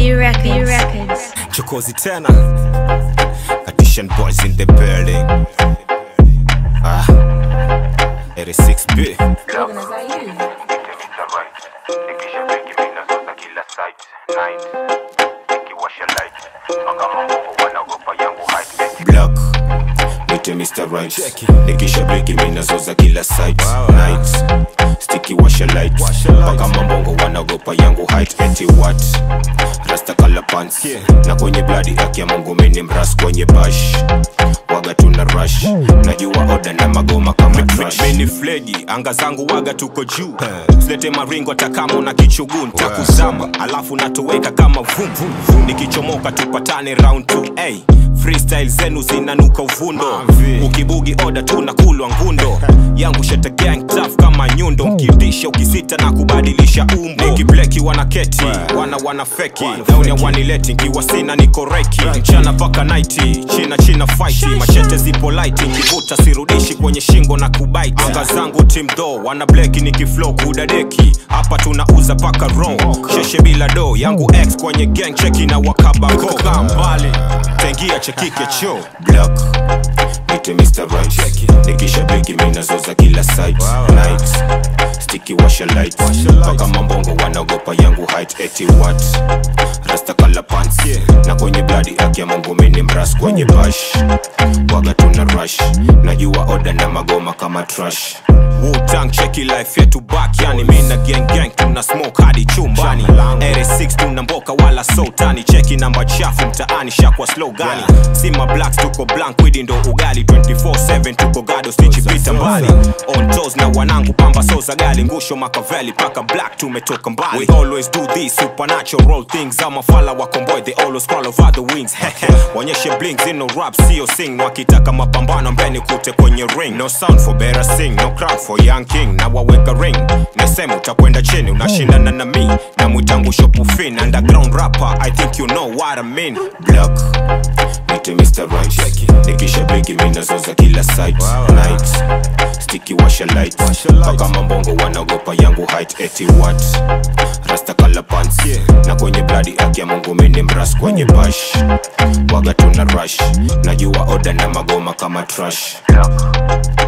B Records. B Records. chokozi tena Addition boys in the building ah 86b black nite Mr. Right nikisha breki minazoza kila site night sticky washa light mpaka mambongo wanagopa yangu height eti what rasta kala pants na kwenye bladi aki ya mungu mini mras kwenye bash waga tuna rush najua oda na magoma kama trash mini flegi anga zangu waga tuko juu silete maringo hata kama una kichuguu ntakuzama alafu natoweka kama vum nikichomoka tupatane round 2 hey, freestyle zenu zinanuka uvundo ukibugi oda tu na kulwa ngundo yangu shete gang tough kama nyundo mkidisha ukisita na kubadilisha umbo nikibleki wanaketi wana wana feki dauni ya wanileti nkiwa sina niko reki mchana paka naiti china china fight machete zipo light nkivuta sirudishi kwenye shingo na kubaiti anga zangu team do wana bleki nikiflow kudadeki hapa tunauza paka ro sheshe bila do yangu x kwenye gang cheki na wakabako kaa mbali tengia chekike cho black nite Mr. Right nikisha beki minazoza kila site night sticky washa light mpaka mambongo wanagopa yangu height eti what rasta kala pants na kwenye bladi aki ya mungu mini mras kwenye bash waga tuna rush najua oda na magoma kama trash Wu-Tang cheki life yetu back yani mina gang gang tuna smoke hadi chumbani 86 tuna mboka wala sultani cheki namba chafu mtaani shakwa slow gani sima blacks tuko blank widi ndo ugali 24/7 tuko gado stichi vita mbali on toes na wanangu pamba soza gali ngusho makaveli paka black tumetoka mbali we always do this supernatural things ama fala wakomboy they always crawl over the wings wanyeshe blinks in no rap sio sing wakitaka mapambano mbeni kute kwenye ring no sound for better sing no crowd for young king na waweka ring nasema utakwenda chini unashindana na mi na mwitangu shopufin underground rapper i think you know what i mean black nite Mr. Right nikisha beki minazoza kila site night sticky washa light mpaka mambongo wanagopa yangu height eti what rasta kala pants na kwenye bladi aki ya mungu mini mras kwenye bash waga tuna rush najua oda na magoma kama trash